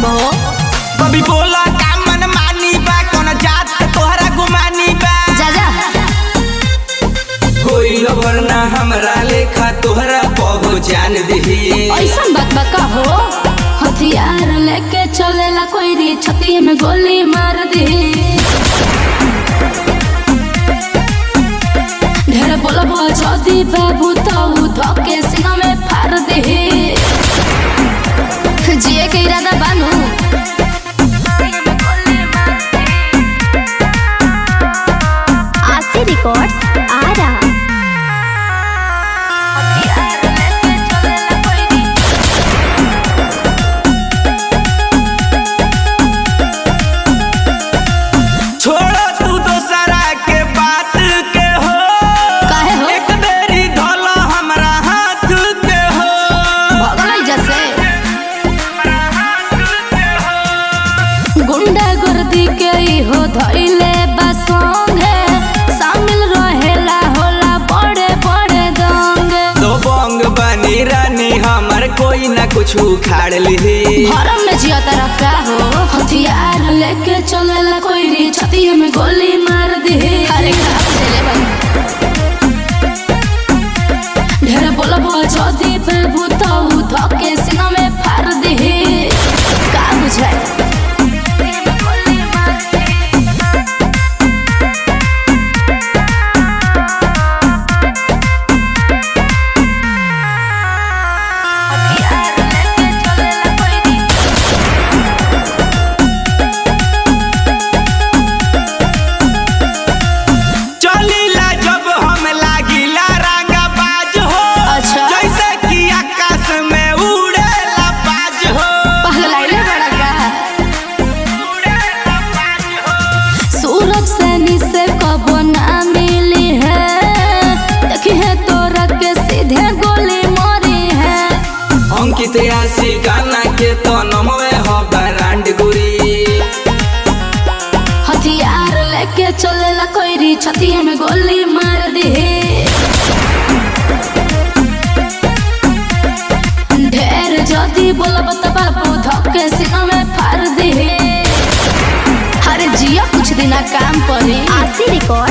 हो कभी बोला का मन मानी बा कौन जात के तोहरा गुमानी बा जा जा कोई वरना हमरा लेखा तोहरा पहचान दही ऐसा बात बा का हो हथियार लेके चलेला कोई री छती में गोली मार दे ढेर बोलबो जदी बाबू तो धके सिंह में फाड़ दे जिए के इरादा बानू आशी रिकॉर्ड्स आरा छोड़ो तू दोसरा के बात के हो काहे हो एक बेरी धोलो हमरा हाथ के हो भगलाई जैसे गुंडा गर्दी के ई हो धइले बसोंगे शामिल रहेला होला बड़े बड़े दंगे दो बंग बनी रानी हमर कोई ना कुछ उखाड़ ली हरम में जिया तरफ का हो हथियार लेके चलेला कोई री छती में गोली मार दे अरे का चले भाई ढेर बोलबो जदी पे भूताऊ धके सिंह में फाड़ दे का बुझाए चलीला जब हम लागिला रंगा बाज हो अच्छा। जैसे कि आकाश में उड़ेला बाज हो पगलाइले बड़ा का उड़ेला बाज हो सूरज से निसे कबो ना मिली है देखी है तोरा के सीधे गोली मारी है अंकित आशी गाना के तो नमवे हो ब्रांड गुरी हथियार लेके चलेला कोई री छती में गोली मार दे ढेर जदी बोलब त बाबू धक्के सिंह में फाड़ दे अरे जिया कुछ दिना काम पड़े आशी रिकॉर्ड